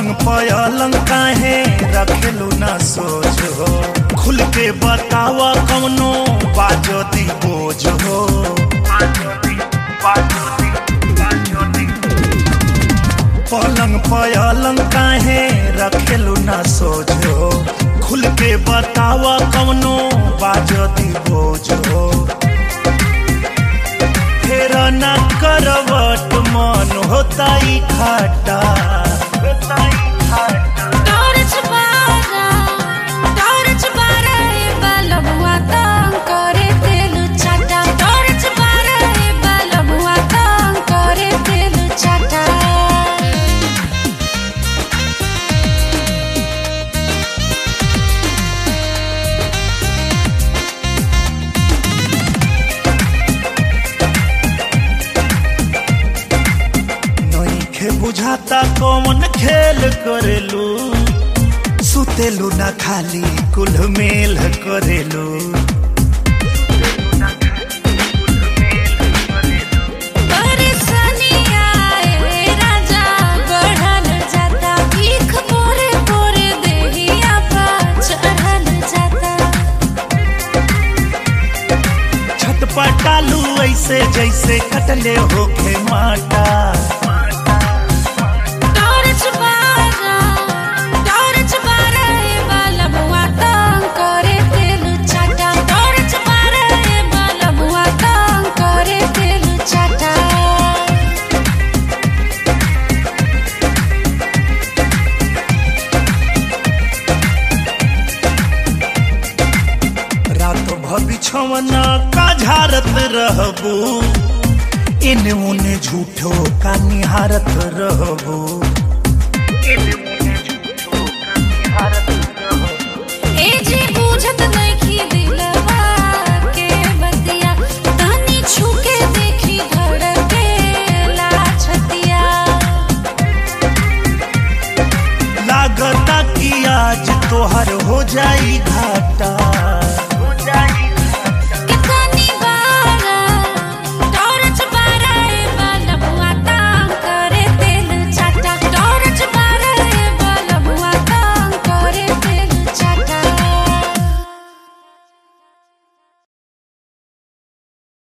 पलंग पलंग काहे रखेलू ना सोच हो खुल के बतावा कौनो बाजो दी बोझ हो पलंग पलंग काहे रखेलू ना सोच हो खुल के बतावा कौनो बाजो दी बोझ हो फेर न करवट मन होता ही खाटा टॉर्च बारा टॉर्च बारा ए बलबुआ तंग करे तेल चाटा टॉर्च बारा ए बलबुआ तंग करे तेल चाटा नइखे बुझाता कौन खेल करेलू सुतेलू ना खाली कुल मेल करेलू परेशानी आए राजा बढ़ल जाता भीख पोरे पोरे देहिया पा चढ़ल जाता छटपटालू ऐसे जैसे कटले होखे माटा टॉर्च बारा टॉर्च बारा ए बलबुआ तंग करे तेल चाटा टॉर्च बारा ए बलबुआ तंग करे तेल चाटा रात भबिछवना का झारत रहबू इने उने झूठो का निहारत रहबू ए जी बुझत नइखी दिलवा के बतिया तनी छुके देखी धड़के ला छतिया लागता कि आज तोहर हो जाई घाटा